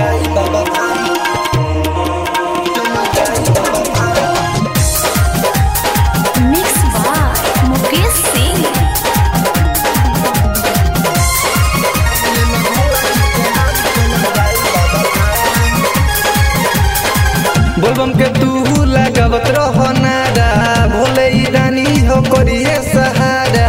Mixed by Mukesh Singh. बोलबम के तू लगावत रह नारा भोले ई रानी हो करिए सहारा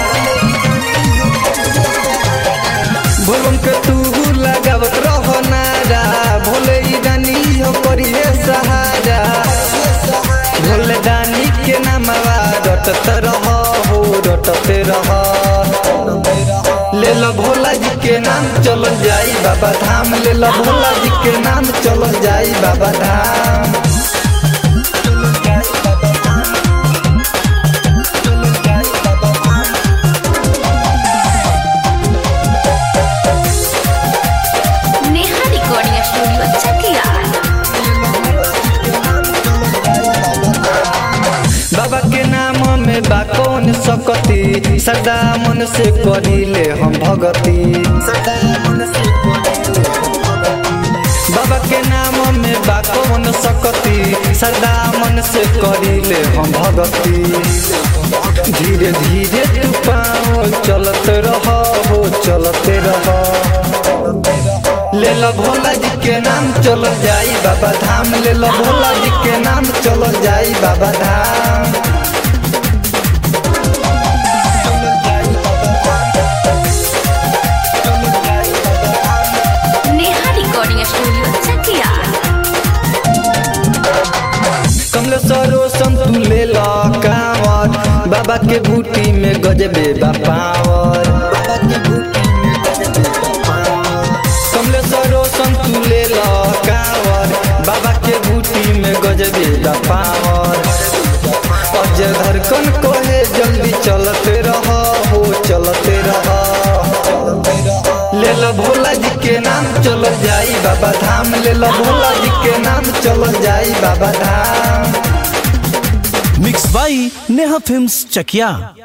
बोलबम के तू लगावत रह नारा भोले ई रानी हो करिए सहारा भोले दानी के नामवा रटत रह हो रटते रह ले लो भोला जी के नाम चल जाई बाबा धाम ले लो भोला जी के नाम चल जाई बाबा धाम Neha Recording Studio Chakia. बाबा के नाम में बा कौन सकती सदा मन से करिले हम भगती बाबा के नाम में बा कौन सकती सदा मन से करिले हम भगती धीरे धीरे तू पाओ चलत रह हो चलते रह ले लो भोला जी के नाम चल जाई बाबा धाम ले लो भोला जी के नाम चल जाई बाबा धाम Neha Recording Studio Chakia. कमलेश्वरो संतु ले लो कांवर बाबा के बूटी में गजबे बापावर कमलेश्वरो संतु ले लो कांवर बाबा के बूटी में गजबे बापावर अजय धड़कन कहे जल्दी चलते रह हो चलते रह ले लो भोला जी के नाम चल जाई बाबा धाम ले लो भोला जी के नाम चल जाई Baba Dham mix by Neha films Chakiya